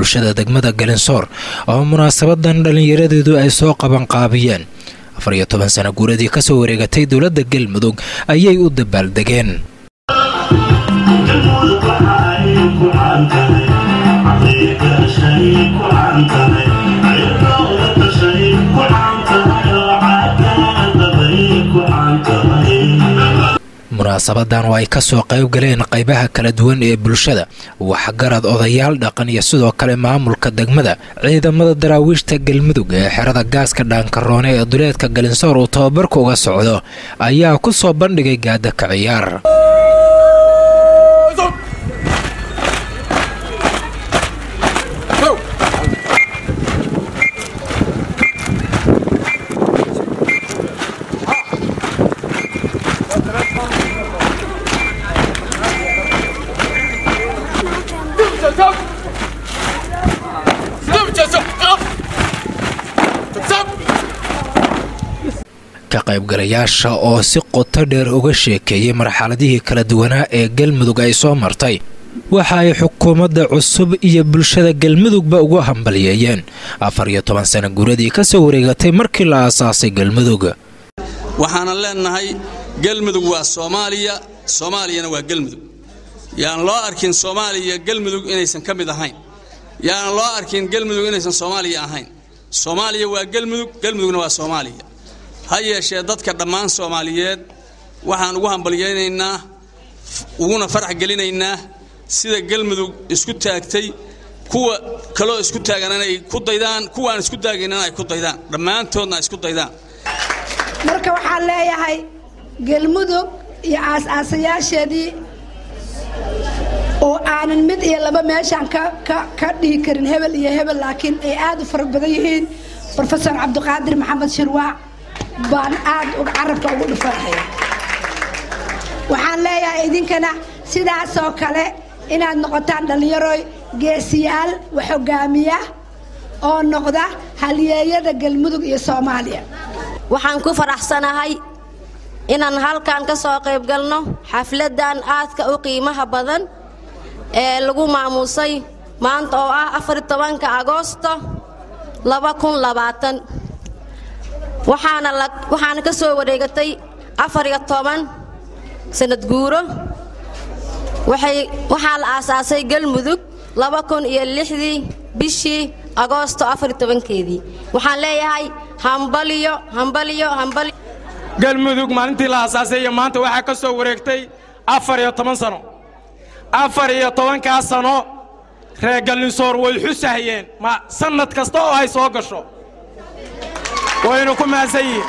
bulshada degmada galinsoor oo munaasabadan dhallinyaradeedu ay soo qabanqaabiyeen afar iyo toban sana guuradii kasoo wareegatay dowladda galmudug ayay u dabaaldegeen munaasabadan oo ay kasoo qayb galeen qaybaha kala duwan ee bulshada waxgarad odayaal dhaqan iyo sidoo kale maamulka degmada ciidamada daraawiishta galmudug ee xerada gaaska dhaankaroone ee duleedka galinsoor uu tababarka uga socdo ayaa ku soo bandhigay gaada ka ciyaar ka qaybgalayaasha oo si qoto dheer uga sheekeeyey marxaladihii kala duwanaa ee galmudug ay soo martay waxa ay xukuumadda cusub iyo bulshada galmudugba ugu hambalyeeyeen afar iyo toban sana guuradii ka soo wareegatay markii la aasaasay galmudug waxaanan leennahay galmudug waa soomaaliya soomaaliyana waa galmudug yaan loo arkin soomaaliya galmudug inaysan ka mid ahayn yaanan loo arkin galmudug inaysan soomaaliya ahayn soomaaliya waa galmudug galmudugna waa soomaaliya ha yeeshee dadka dhammaan soomaaliyeed waxaan ugu hambalyaynaynaa uguna farax gelinaynaa sida galmudug isku taagtay kuwa kaloo isku taagan inay ku daydaan kuwaan isku taagaynana ay ku daydaan dhammaantoodna ay isku daydaan marka waxaan leeyahay galmudug iyo aas-aasayaasheedii oo aanan mid iyo laba meeshaan ka dhihi karin hebel iyo hebel laakiin ay aad u fara badan yihiin rofesor cabdiqaadir maxamed shirwaac baan aad carabka ugu dhufanaya waxaan leeyahay idinkana sidaasoo kale inaad noqotaan dhallinyaroy geesiyaal wax hogaamiya oo noqda halyeeyada galmudug iyo soomaaliya waxaan ku faraxsanahay inaan halkan ka soo qayb galno xafladan aadka u qiimaha badan ee lagu maamuusay maanta oo ah afar tobanka agoosto laba kun labaatan waxaana waxaana ka soo wareegatay afar iyo toban sanad guuro waxaa la aasaasay galmudug laba kun iyo lixdii bishii agoosto afar iyo tobankeedii waxaan leeyahay hambaliyo hambaliyo hambaliyo galmudug maalintii la aasaasay iyo maanta waxaa ka soo wareegtay afar iyo toban sano afar iyo tobankaa sano reer gallinsoor way xusahayeen ma sannad kasta oo ay soo gasho waynu ku mahadsan yihiin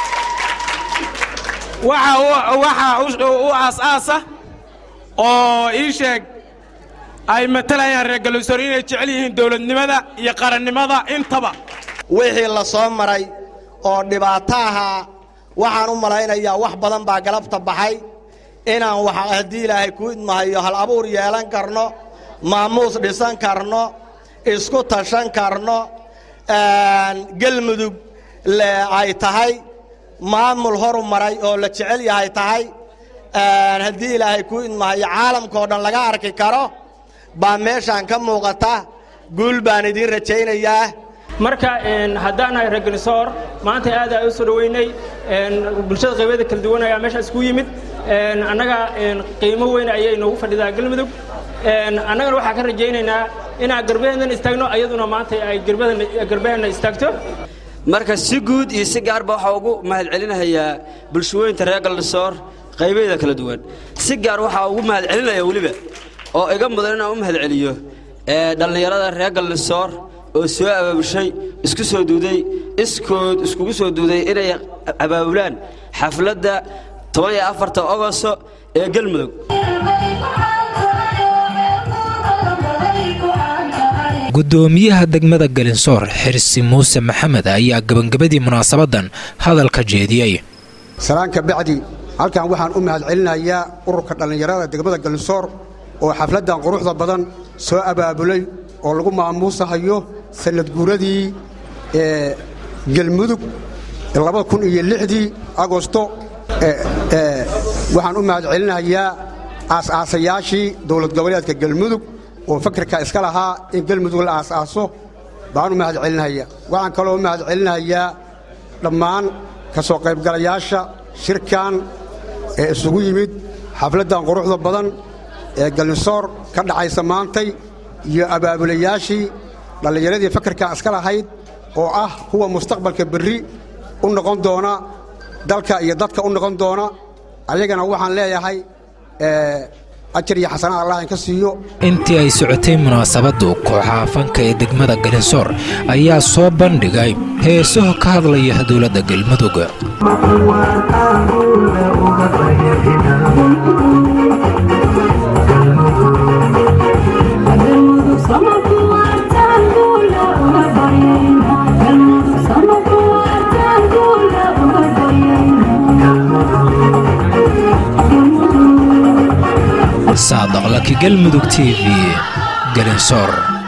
waxa u aas-aasa oo ii sheeg ay matalayaan reer gallinsoor inay jecel yihiin dawladnimada iyo qarannimada intaba wixii la soo maray oo dhibaato ahaa waxaan u malaynayaa wax badan baa galabta baxay inaan wax haddii ilaahay ku idmahayo hal abuur yeelan karno maamuus dhisan karno isku tashan karno gelmudug ay tahay maamul horu maray oo la jecel yahay tahay haddii ilaahay ku idmahayo caalamkao dhan laga arki karo baa meeshaan ka muuqata guul baan idiin rajaynayaa marka haddaanahay reer gallisoor maanta aad ay u soo dhoweynay bulshada qaybeeda kala duwan ayaa meeshaas ku yimid annaga qiimo weyn ayay noogu fadhidaa galmudug annagana waxaan ka rajaynaynaa inaan garbaheennan istaagno ayaduna maanta ay garbaheenna istaagto marka si guud iyo si gaarba waxaa ugu mahadcelinayaa bulshooyinta reer gallisoor qaybaheeda kala duwan si gaar waxaa ugu mahadcelinaya weliba oo iga mudan inaan u mahadceliyo dhallinyarada reer gallisoor oo soo abaabushay isku soo duuday iskood iskugu soo duuday inay abaabulaan xafladda toban iyo afarta ogosto ee galmudug gudoomiyaha degmada galinsoor xirsi muuse maxamed ayaa gebangabadii munaasabadan hadalka jeediyey salaanka bacdi halkan waxaan u mahadcelinayaa ururka dhallinyarada degmada galinsoor oo xafladdan quruxda badan soo abaabulay oo lagu maamuusahayo sannad guuradii ee gelmudug labada kun iyo lixdii agosto waxaan u mahadcelinayaa aas-aasayaashii dowlad goboleedka galmudug oo fakarka iska lahaa in galmudug la aas-aaso baan u mahad celinaya waxaan kaloo u mahad celinayaa dhammaan ka soo qaybgalayaasha shirkan ee isugu yimid xafladdan quruxda badan ee galnisoor ka dhacaysa maantay iyo abaabulayaashii dhallinyaradii fakarka iska lahayd oo ah kuwa mustaqbalka berri u noqon doona dalka iyo dadka u noqon doona ayagana waxaan leeyahay ajar iyo xasanad allah inka siiyo intii ay socotay munaasabaddu kooxaha fanka ee degmada galinsoor ayaa soo bandhigay heesaho ka hadlaya dowladda galmudug saadaq laki galmudug t v galinsoor